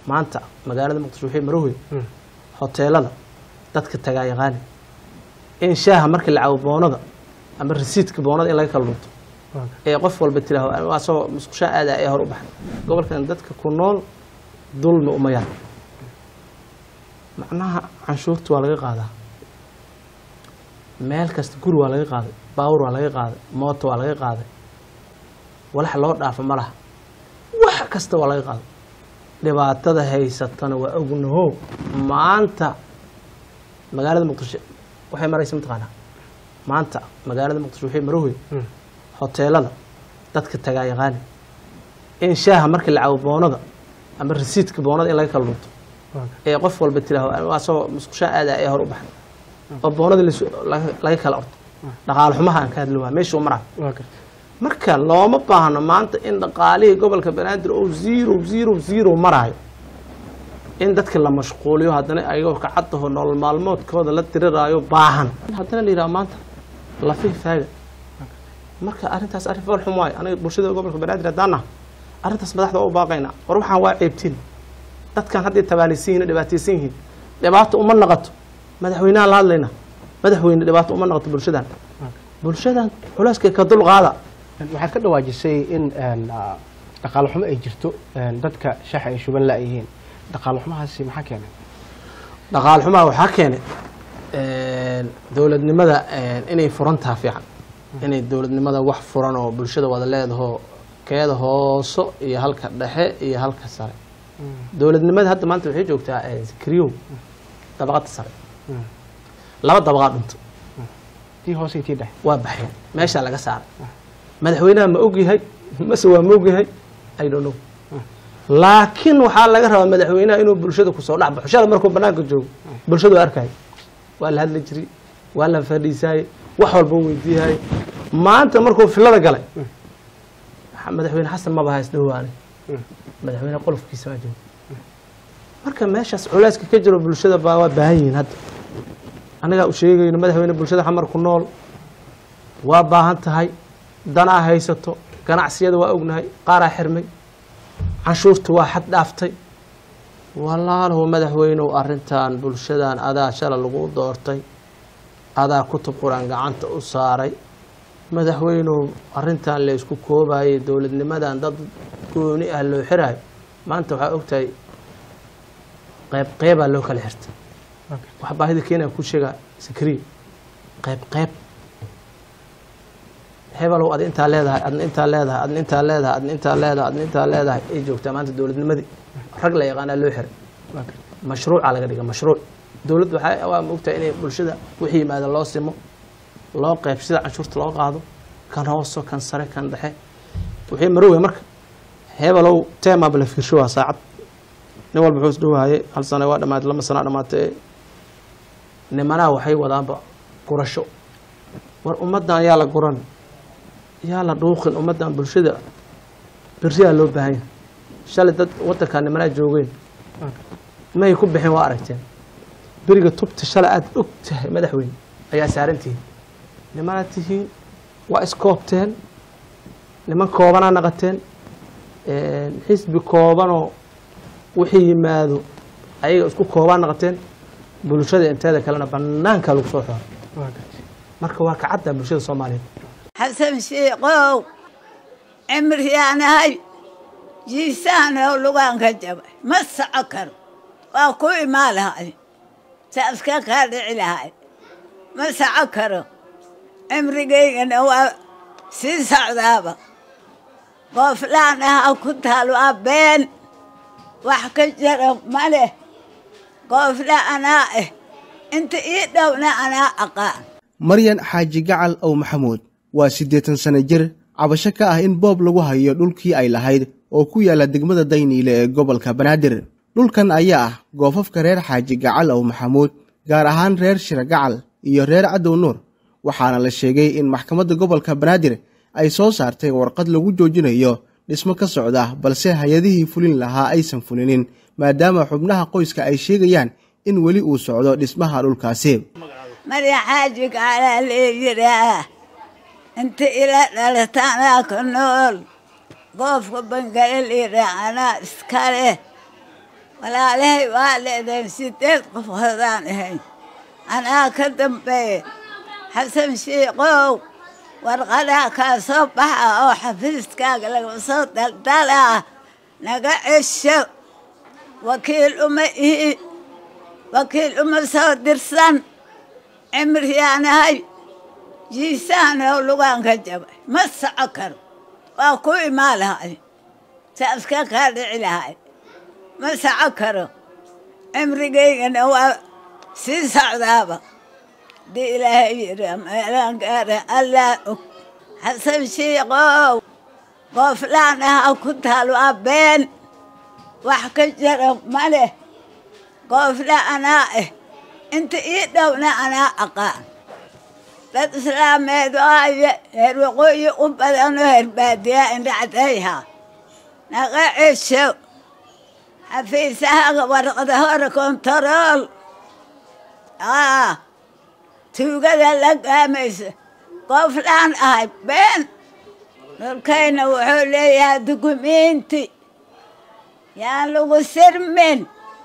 maanta magaalada muqdisho waxay marowe hoteelada dadka tagaa yaqaani in shaaha markii la cabo boonada ama rasiidka boonada in laga kala dhunto ee qof walba tiraaho asagoo musqushaa aada ee hor u baxay gobolkan dadka ku nool dulmi uma yar macnaha canshuurta waa laga qaadaa meel kasta guri waa laga qaaday baawur waa laga qaaday mooto waa laga qaaday walax loo dhaafo ma laha wax kasta waa laga qaaday dhibaatada haysatana waa ognaho maanta magaalada muqdisho waxay maraysa mataqaanaa maanta magaalada muqdisho waxay marowe hoteelada dadka tagaa yaqaani in shaaha markii la cabo boonada ama rasiidka boonada in laga kala dhunto ee qof walba tiraaho asagoo musqushaa aada ee hor u baxay oo boonada lasu- laga laga kala orto dhaqaale xumaha aan ka hadli waa meeshuu maraa marka looma baahno maanta in dhaqaalihii gobolka banaadir oo zero zero zero maraayo in dadka la mashquuliyo haddana ayagoo kacadaho nolol maalmoodkooda la tiriraayo baahan haddana la yidhaha maanta lafihi faaga marka arrintaas arrin fool xum waayo aniga bulshada gobolka banaadir haddaan nahay arrintaas madaxda waa u baaqaynaa war waxaan waa ceebtiin dadkan hadday tabaalaysan yihin oo dhibaataysan yihiin dhibaato uma naqato madaxweynaha la hadlayna madaxweyne dhibaato uma naqato bulshadan bulshadan culeyska ka dul qaada waxaad ka dhawaajisay in een, ah, dhaqaale xumo ay jirto een, dadka shaxa ay shuban la-yihiin dhaqaale xumahaasi maxaa keenay dhaqaal xumaa waxaa keenay dowladnimada inay furan taha fiican inay dowladnimada wax furan oo bulshada wada leedaho keeda hooso iyo halka dhexe iyo halka sare dowladnimada hadda maanta waxay joogtaa kriyow dabaqada sare laba dabaqaa dhunto tii hoose iyo tii dhexe waa baxeen meeshaa laga saaray madaxweynaha ma ogyahay mase waa ma ogyahay i don't know laakiin waxaa laga rabaa madaxweynaha inuu bulshada kusoo dhex baxo shala markuu banaanka joogo bulshadu arkay waa la hadli jiray waa la fadhiisaayey wax walba u weydiiyahay maanta markuu filada galay madaxweyne xasan maba hays dhawaane madaxweyne qolofkiisa maa joogo marka meeshaas culeyska ka jiro bulshada baa waa baahan yihiin hadda anagaa u sheegayno madaxweyne bulshada xamar ku nool waa baahan tahay danaa haysato ganacsiyada waa ognahay qaaraa xirmay canshuurta waa xad dhaaftay walaalow madaxweynow arrintan bulshadan adaa shala lagu doortay adaa kutub qur-aan gacanta u saaray madaxweynow arrintan laysku koobayay dowladnimadan dad gooni ah loo xiraayo maanta waxaa ogtahay qayb qeybaa loo kala xirtay wax baahida keenaya ku sheegaa sakriya qayb qayb hebelow ad intaa leedahay adna intaa leedahay adna intaa leedahay adna intaa leedahay adna intaa leedahay ay joogtaa maanta dowladnimadii rag la yaqaanaa loo xiray mashruuca laga dhiga mashruuc dowladda waxaa waa mogtahay inay bulshada wixii yimaada loo simo loo qayb sida canshuurta loo qaado kan hooso kan sare kan dhexe wixii marowey marka hebelow teemaaba la fiirsho waa saacad nin walba wuxuu isdhowaayay hal sano waa dhamaatay lama sana dhamaatay nimanaha waxay wadaanba gurasho war ummaddan yaa la guran yaa la dhuuqin ummaddan bulshada beriyaa loo baahan yahay shalay dad wadankaa nimanaa joogeen may ku bixin waa aragteen beriga tubta shalay aada og tahay madaxweyne ayaa saaran tihiin nimanaad tihiin waa iskoobteen niman koobanaa naqateen xisbi koobanoo wixii yimaado ayaga isku koobaa naqateen bulshada inteeda kalena banaanka lagu soo xooro marka waa kacadda bulshada soomaaliyeed xasan shiikow cimriyaanahay jiisaanow lugaan ka jabay ma soco karo waa ku imaa lahay saaska kaa dhici lahay ma soco karo cimrigaygana waa sii socdaaba qooflaan aha ku taal waa been wax ka jara ma leh qoofla anaa ah inta ii dhowna anaa aqaan maryan xaaji gacal ow maxamuud waa siddeetan sano jir cabasho ka ah in boob lagu hayo dhulkii ay lahayd oo ku yaalla degmada dayniile ee gobolka banaadir dhulkan ayaa ah goofafka reer xaaji gacal ow maxamuud gaar ahaan reer shira gacal iyo reer cadow nuur waxaana la sheegay in maxkamadda gobolka banaadir ay soo saartay warqad lagu joojinayo dhismo ka socda balse hay-adihii fulin lahaa aysan fulinin maadaama xubnaha qoyska ay sheegayaan in weli uu socdo dhismaha dhulkaasi marya xaaji gacalaa leeyiraa inta ila dhalata anaa ka nool goofka bangale liiraa anaa iska leh walaalahay waa leedahay sideed qofoodaan ahayn anaa ka dambeeye xasan shiikow warqadaa kaa soo baxa oo xafiiskaaga laga soo daldalaa naga cesho wakiil uma ihi wakiil uma soo dirsan cimriyaanahay jiisaanoo lugaan ka jabay ma soco karo waa ku imaa lahay saaska kaa dhici lahay ma soco karo cimrigaygana waa sii socdaaba haddii ilaahay yidhi meelaan gaara allaa og xasan shiikow qooflaan aha ku taal waa been wax ka jara ma leh qoofla anaa ah inta ii dhowna anaa aqaan dad islaameed waaye heer waqooyi u badanoo herbaadiyaa indhacdayha naga cesho xafiisahaga warqada hore kontarool aa tuugada la gaamaysa qooflaan ahay been dhulkayna wuxuu leeyahay dukumiinti yaan lagu sirmin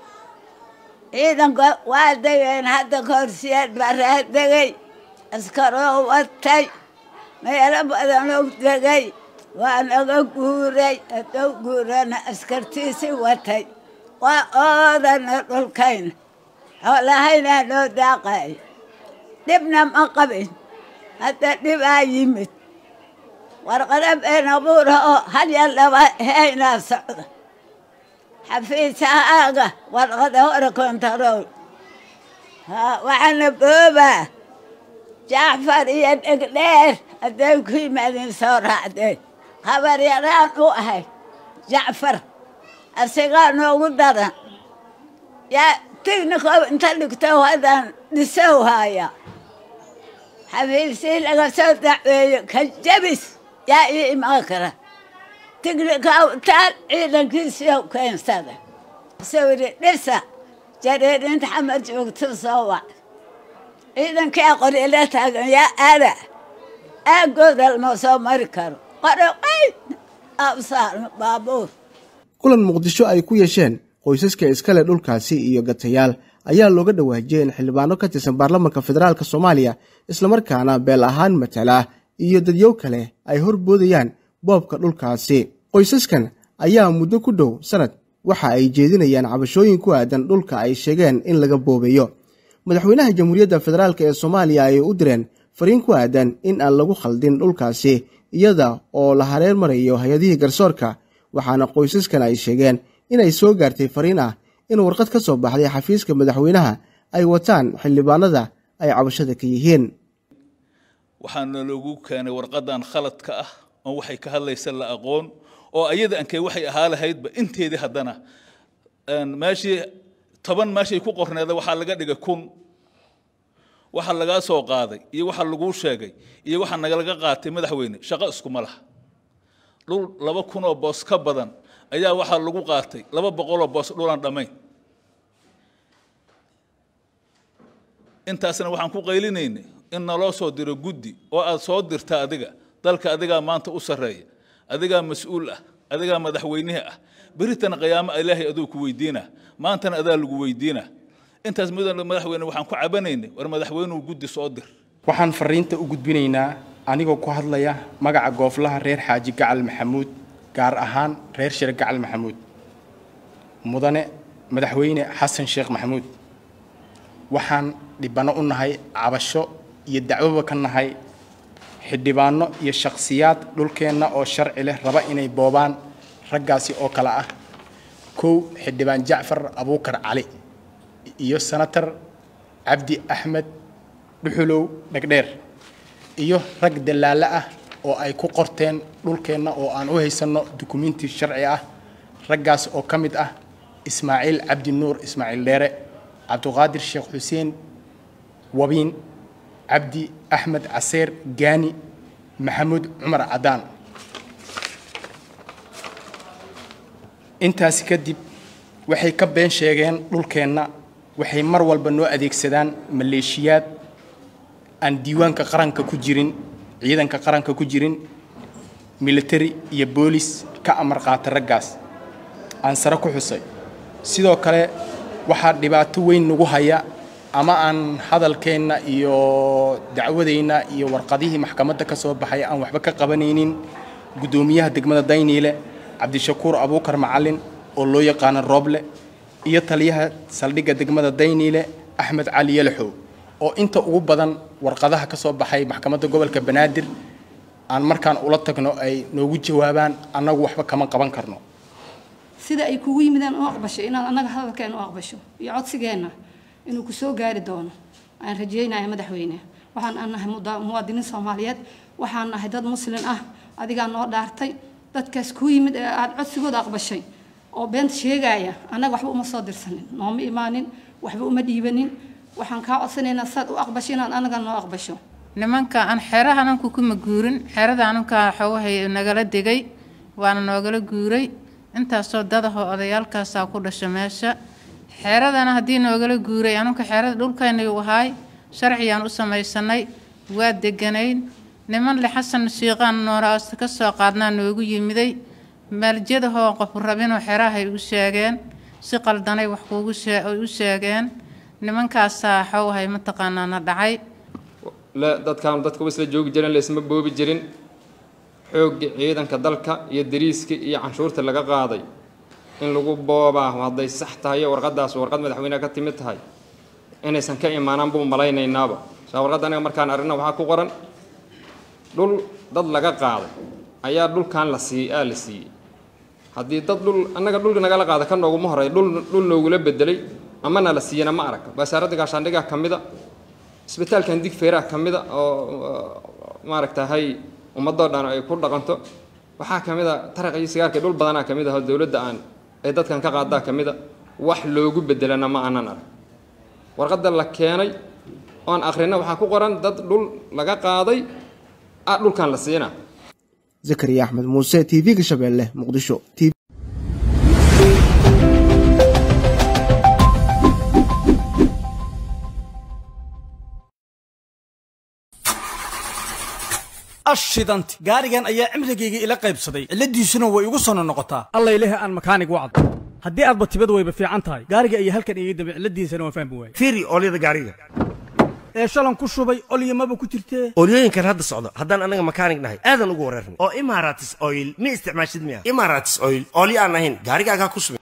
ciidanka waa degeen hadda koorsiyeed baraa degay askaroo watay meelo badanoo degay waa naga guuray haddou guurana askartiisii watay waa oodana dhulkayna xoolahaynaa noo daaqayo dhibna ma qabin hadda dhibaa yimid warqada been abuura oo halya laba haynaa socda xafiisahaaga warqada hore kontarool waxaana boobaa jacfar iyo dhegdheer hadday ku yimaadeen soo raacdeen habar yaraan u ahay jacfar asigaa noogu daran yaa tignikoo inta dhigto haddaan dhisow haaya xafiisii laga soo dacweeyo ka jabis yaa ii imaan kara tignika taal ciidankiisiyo keensada sawiri dhisa jareerinta xamad joogto soo wac ciidankii aqoryala taagan yaa aada aagooda lama soo mari karo qoroqay absaar baabuur kulan muqdisho ay ku yeesheen qoysaska iskale dhulkaasi iyo gatayaal ayaa looga dhawaajiyey in xildhibaano ka tirsan baarlamanka federaalk soomaaliya islamarkaana beel ahaan matala iyo dadyow kale ay horboodayaan boobka dhulkaasi qoysaskan ayaa muddo ku dhow sanad waxa ay jeedinayaan cabashooyin ku aadan dhulka ay sheegeen in laga boobayo madaxweynaha jamhuuriyadda federaalk ee soomaaliya ayay u direen fariin ku aadan in aan lagu khaldin dhulkaasi iyada oo la hareer marayo hay-adihii garsoorka waxaana qoysaskan ay sheegeen inay soo gaartay fariin ah in warqad ka soo baxday xafiiska madaxweynaha ay wataan xildhibaanada ay cabashada ka yihiin waxaana loogu keenay warqadan khaladka ah oon waxay ka hadlaysa la aqoon oo ayada ankee waxay ahaa lahaydba inteedii haddana meeshii toban meeshay ku qorneeda waxaa laga dhigay kun waxa lagaa soo qaaday iyo waxa laguu sheegay iyo waxa nagalaga qaatay madaxweyne shaqo iskuma laha dhul laba kunoo boos ka badan ayaa waxaa lagu qaatay laba boqoloo boos dhulaan dhammayn intaasna waxaan ku qaylinaynay in naloo soo diro guddi oo aad soo dirta adiga dalka adigaa maanta u sarreeya adigaa mas-uul ah adigaa madaxweynihi ah beritana qiyaamo ilaahay aduu ku weydiina maantana adaa lagu weydiina intaas mudan madaxweyne waxaan ku cabanaynay war madaxweynuhu guddi soo dir waxaan fariinta u gudbinaynaa anigoo ku hadlaya magaca gooflaha reer xaaji gacal maxamuud gaar ahaan reer shir gacal maxamuud mudane madaxweyne xasan sheekh maxamuud waxaan dhibano u nahay cabasho iyo dacwoba ka nahay xildhibaano iyo shakhsiyaad dhulkeenna oo sharci leh raba inay boobaan raggaasi oo kale ah kow xildhibaan jacfar abuukar cali iyo senator cabdi axmed dhuxulow dhegdheer iyo rag dallaale ah oo ay ku qorteen dhulkeenna oo aan u haysanno dukumiinti sharci ah raggaas oo ka mid ah ismaaciil cabdi nuur ismaaciil dheere cabduqaadir sheekh xuseen wabiin cabdi axmed caseer gaani maxamuud cumar cadaan intaasi kadib waxay ka been sheegeen dhulkeenna waxay mar walba noo adeegsadaan maleeshiyaad aan diiwaanka qaranka ku jirin ciidanka qaranka ku jirin military iyo boolis ka amar qaata raggaas aan sare ku xusay sidoo kale waxaa dhibaato weyn nagu haya ama aan hadalkeenna iyo dacwadeenna iyo warqadihii maxkamadda ka soo baxay aan waxba ka qabanaynin guddoomiyaha degmada dayniile cabdishakuur abuukar macalin oo loo yaqaano rooble iyo taliyaha saldhigga degmada dayniile axmed cali yalaxow oo inta ugu badan warqadaha ka soo baxay maxkamadda gobolka banaadir aan markaan ula tagno ay noogu jawaabaan annagu waxba kama qaban karno sida ay kugu yimideen u aqbasho inaad annaga hadalkeena u aqbasho iyo codsigeenna inuu ku soo gaari doono aan rajeynaya madaxweyne waxaan nahay muwaadiniin soomaaliyeed waxaan nahay dad muslin ah adigaa noo dhaartay dadkaas kuu yimid ee aada codsigooda aqbashay oo beenta sheegaya annaga waxba uma soo dirsanin nooma imaanin waxba uma dhiibanin waxaan kaa codsanaynaa saad u aqbasho inaad annaga noo aqbasho nimanka aan xeeraha ananku kuma guurin xeerada ananka xoogahay nagala degay waana noogala guuray intaasoo dadahoo odayaalkaasaa ku dhasha meesha xeeradana haddii noogala guuray anunka xeerada dhulkaynayuu ahaay sharciyaan u samaysanay waa deganayn niman le xasan shiiqaan nooraasta ka soo qaadnaa noogu yimiday maaljadahoo qof rabinoo xerahay u sheegeen si qaldanay wax kuugu u sheegeen nimankaasaa xoogahay mataqaanaa na dhacay dadkaan dadka isla joogi jirin laysma boobi jirin xoogga ciidanka dalka iyo dariiska iyo canshuurta laga qaaday in lagu boobaa hadday sax tahay warqadaas warqad madaxweyneha ka timid tahay inaysan ka imaanaan buu malaynaynaba saa warqadda aniga markaan arrinna waxaa ku qoran dhul dad laga qaaday ayaa dhulkan la siiyey aa la siiyey haddii dad dhul annaga dhul nagala qaada ka nooguma horay dhul dhul noogula bedelay amana la siiyana ma arag wasaaradda gaashaandhigaa ka mida isbitaalkan digfeeraha ka mida oo maaragtahay ummadoo dhan ay ku dhaqanto waxaa ka mid a taraqa iyo sigaarka dhul badanaa ka mid ah oo dowladda aan ay dadkan ka qaadaa ka mid a wax loogu bedelana ma aanan arag warqadda la keenay oon akhrina waxaa ku qoran dad dhul laga qaaday ah dhulkan la siina zakariya axmed muuse t v-ga shabeelle muqdisho ashidanti gaarigan ayaa cimrigayga ila qaybsaday cilladiisuna way igu sono noqotaa alla ilahi aan makaanig wacd haddii aadba tibad wayba fiican tahay gaariga ayaa halkan iga dambe cilladiisana waan fahmi waayey fiiri oolyada gaariga ee shalan ku shubay olyamaba ku jirtee oolyooyinkan hadda socda haddaan annaga makaanig nahay aadan ugu wareernay oo imaratis oil ma isticmaashid miya imaratis oil oolyo aan ahayn gaarigaagaa ku subin